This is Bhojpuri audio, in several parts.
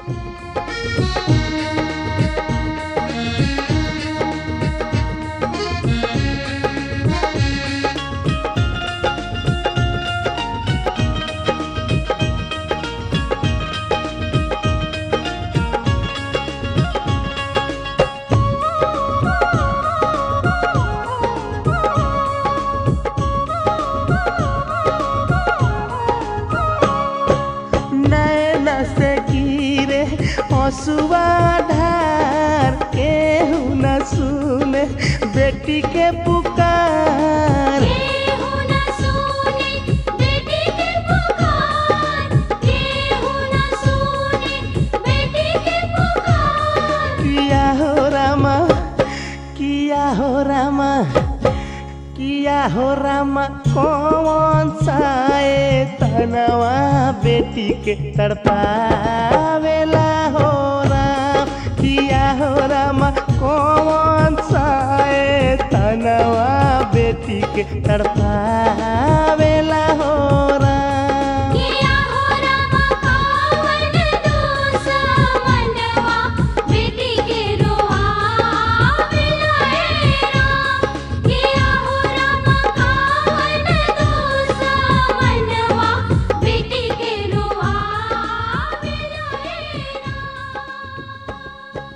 नैन से गिरे हसुआ ढार केहू न सुने बेटी के पुकार केहू न सुने बेटी के पुकार केहू न सुने बेटी के पुकार किया हो रामा किया हो रामा किया हो रामा कौन साए तनवा बेटी के तड़पावेला हो राम किया हो रामा कौन साए तनवा बेटी के तड़पावेला हो राम किया हो रामा कावन दोसा मनवा बेटी के रोआवेला हे राम किया हो रामा कावन दोसा मनवा बेटी के रोआवेला हे राम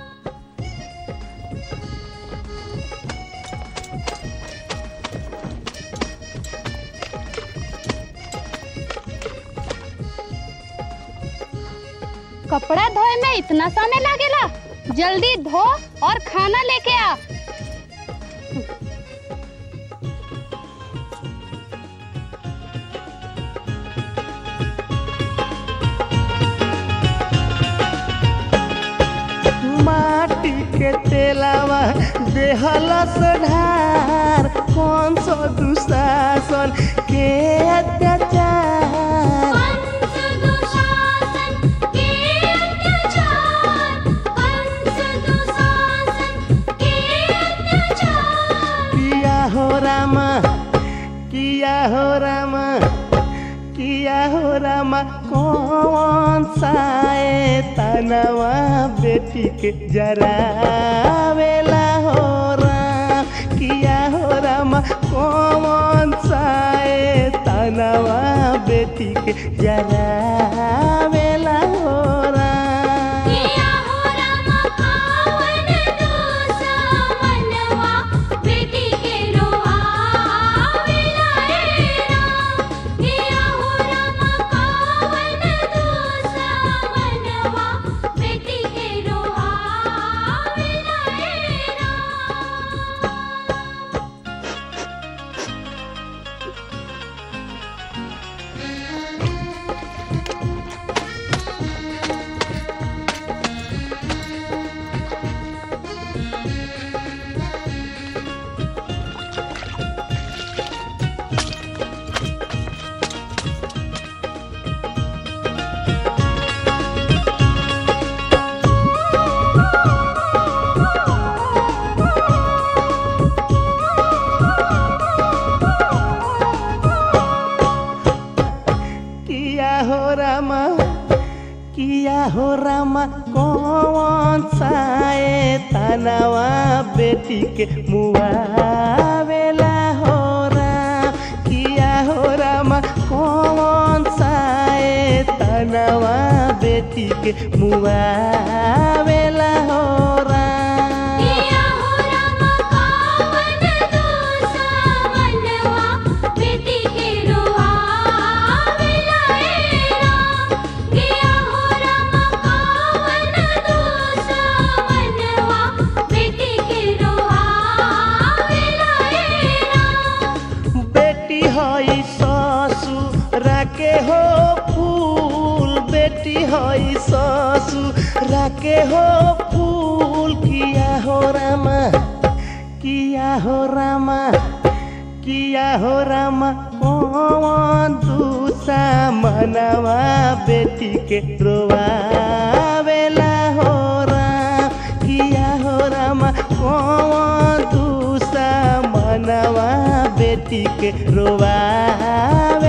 कपड़ा धोए में इतना समय लागेला जल्दी धो और खाना लेके आ माटी के तेलावा देहलस ढार कौन सो दुशासन के अत्याचार कंस दुशासन के अत्याचार कंस दुशासन के अत्याचार किया हो रामा किया हो रामा किया हो रामा कौन साए तनवा बेटी के जरावेला हो राम किया हो रामा कौन साए तनवा बेटी के जरावेला हो राम किया हो रामा कावन दोसा मनवा बेटी के रोआवेला हे राम किया हो रामा कावन दोसा मनवा बेटी के रोआवेला हे राम किया हो रामा किया हो रामा कौन साए तनवा बेटी के मुआवेला हो राम किया हो रामा कौन साए तनवा बेटी के मुआवेला हो राम किया हो रामा कावन दोसा मनवा बेटी के रोआवेला हे राम किया हो रामा कावन दोसा मनवा बेटी के रोआवेला हे राम बेटी हई ससुर के हो फूल बेटी हई ससुर के हो फूल किया हो रामा किया हो रामा किया हो रामा कौन दूसा मनवा बेटी के रोवावेला हो राम किया हो रामा कौन दूसा मनवा बेटी के रोवावे